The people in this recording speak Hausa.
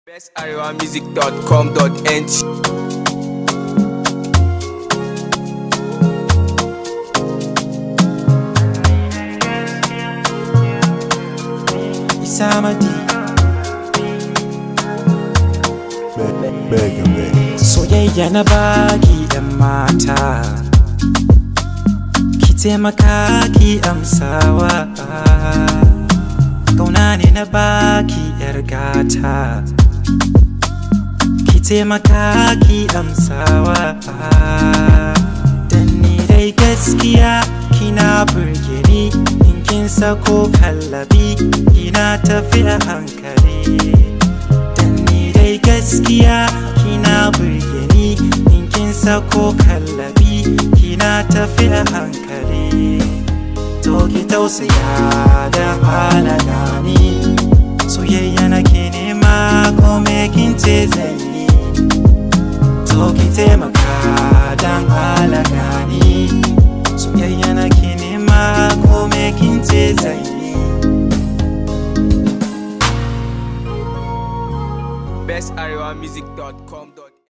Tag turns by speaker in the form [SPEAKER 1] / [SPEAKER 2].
[SPEAKER 1] bestarewamusic.com.ng
[SPEAKER 2] Isamadi
[SPEAKER 3] Mega Man.
[SPEAKER 2] soyayya na baki yan mata ki taimaka ki amsawa kauna ne na baki yar gata ki taimaka ki amsawa dan ni dai gaskiya kina burge ni in kin sako kallabi kina tafi a hankali Dan ni dai gaskiya kina burge ni in kin sako kallabi kina tafi a hankali to ki tausaya da halaga ni soyayya nake nema ko me kin ce zai yi to ki taimaka dan halaga ni soyayya nake nema ko me kin ce zai yi
[SPEAKER 1] bestarewamusic.com.ng